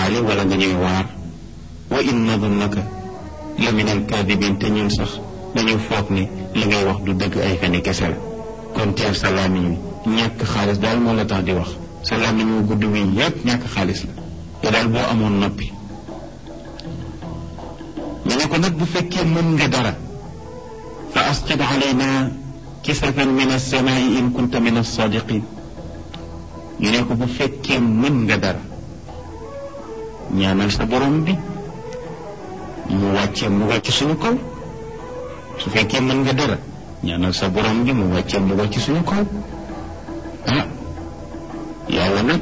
xaale wala nga ñuy waar wa in nadunnaka la min alkaadibin te ñun sax dañu foog ne li ngay wax du dëgg ay feni kese la kon teel sa làmmiñ wi ñàkk xaalis daal moo la tax di wax sa làmmiñ wu gudd wi yépp ñàkk xaalis la te daal boo amoon noppi ñu ne ko nag bu fekkee mën nga dara fa asqid alayna kisafan min alsamaai in kunta min alsadiqin ñu ne ko bu fekkee mën nga dara ñaanal sa borom bi mu wàccee mbugal ci suñu kaw su fekkee mën nga dara ñaanal sa borom bi mu wàccee mbugal ci suñu kaw ah yàlla nag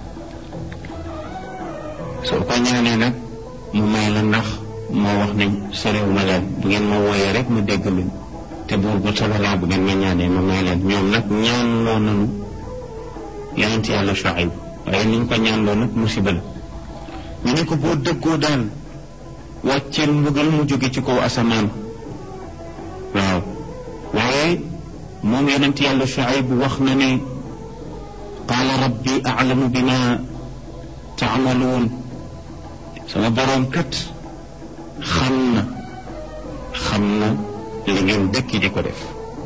soo ko ñaanee nag mu may la ndax moo wax ne soriw ma leen bu ngeen ma wooyee rek mu dégg luñ te buur bu sobalaa bu ngeen ma ñaanee ma may leen ñoom nag ñaanloo nanu yonent yàlla Shuayb waaye niñ ko ñaanloo nag musiba la ñu ne ko boo dëggoo daal wàcceel mbugal mu jóge ci kaw asamaan waaw waaye moom yonent yàlla Shuayb wax na ne qaala rabbi a'lamu bima taamaluun sama boroom kat xam na xam na li ngeen dëkki di ko def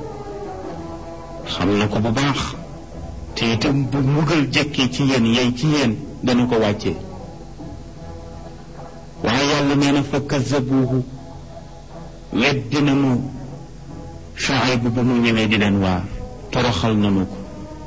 xam na ko bu baax te itam bu mbugal jekkee ci yéen yey ci yéen dana ko wàccee waaye yàlla nee na fa kazabuuhu weddi nañu Shuayb ba mu ñëwee di leen waar toroxal nañu ko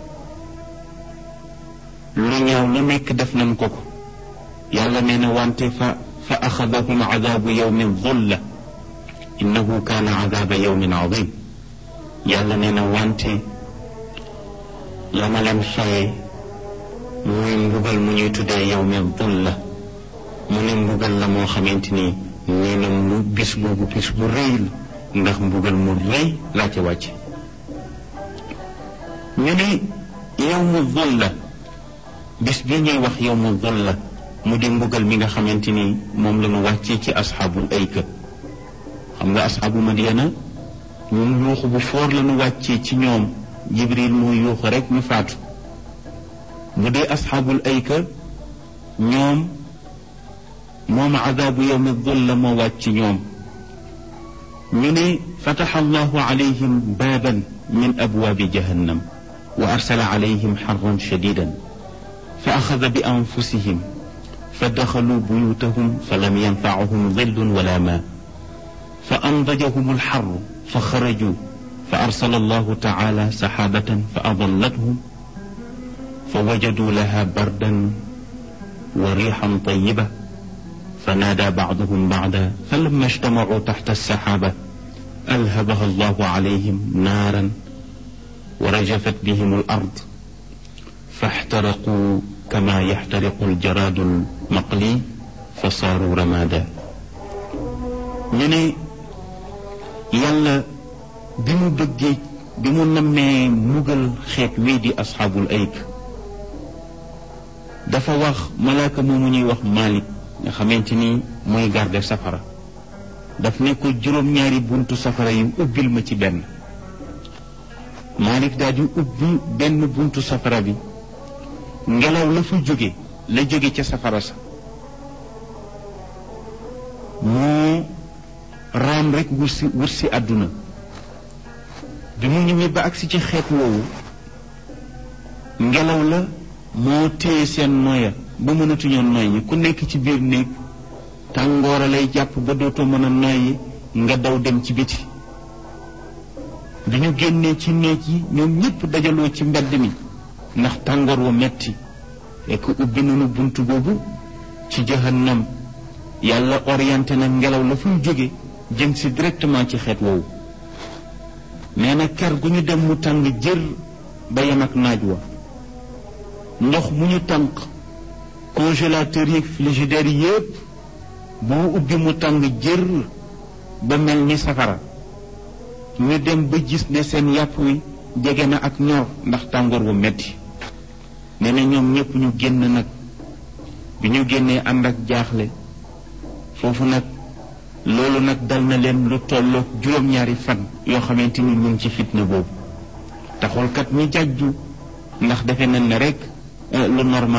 lu ñaaw lu nekk def nañ ko ko yàlla nee na wante fa fa axadahum adabu yawmin dulla innahu kaana adaba yawmin adim yàlla nee na wante la ma leen faye muy mbugal mu ñuy tuddee yawmin dulla mu ne mbugal la moo xamante ni nee na mu bis boobu bis bu rëy la ndax mbugal mu rëy laa ci wàcc ñu ne yawmu dulla bis bi ñuy wax yawmu dulla mu di mbugal mi nga xamante ni moom la ñu wàccee ci asxaabul ayka xam nga asxaabu madiana ñun yuuxu bu foor la ñu wàccee ci ñoom jibril muy yuuxu rek ñu faatu bu dee asxaabul ayka ñoom moom adaabu yawmi dulla moo wàcc ci ñoom ñu ne fataxa allahu alayhim baaban min abwaabi jahannam wa arsala alayhim xarran shadidan fa axada bi anfusihim fa daxalu buyutahum fa lam yanfacahum dillun wala maa fa andajahum alxarru fa xaraju fa arsala allahu taala saxaabatan fa adallathum fa wajadu laha bardan wa riixan tayiba fa naada bacduhum bacda fa lamma ijtamacuu taxta alsaxaaba alhabaha allahu calayhim naaran wa rajafat bihim alard fa ixtaraquu kama yaxtariqu aljaraadu almaqli fa saaru ramaada ñu ne yàlla bi mu bëggee bi mu nammee mugal xeet wii di asxaabul ayk dafa wax malaaka moomu ñuy wax Malik nga xamante ni mooy garde safara daf ne ko juróom-ñaari buntu safara yi ubbil ma ci benn Malik daal di ubbi benn buntu safara bi ngelaw la fa jóge la jóge ca safara sa moo raam rek wut si wut si àdduna bi mu ñëwee ba agsi ci xeet woowu ngelaw la moo téye seen noya ba mënatuñoo noyyi ku nekk ci biir néeg tàngoora lay jàpp ba dootoo mën a noyyi nga daw dem ci biti bi ñu génnee ci néeg yi ñoom ñépp dajaloo ci mbedd mi ndax tàngoor wa metti fekk ubbi nañu bunt boobu ci jahannam yàlla orienté na ngelaw la fuy jóge jëm si directement ci xeet woowu nee na ker gu ñu dem mu tàng jër ba yem ak naaj wa ndox mu ñu tànk congélateur yi frigidaire yépp boo ubbi mu tàng jër ba mel ni safara ñu dem ba gis ne seen yàpp wi jege na ak ñor ndax tàngoor wu metti nee na ñoom ñépp ñu génn nag bi ñu génnee ànd ak jaaxle foofu nag loolu nag dal na leen lu tolloog juróom-ñaari fan yoo xamante ni ñu ngi ci fitna boobu taxul kat ñu jàjju ndax defe nañ ne rek lu normal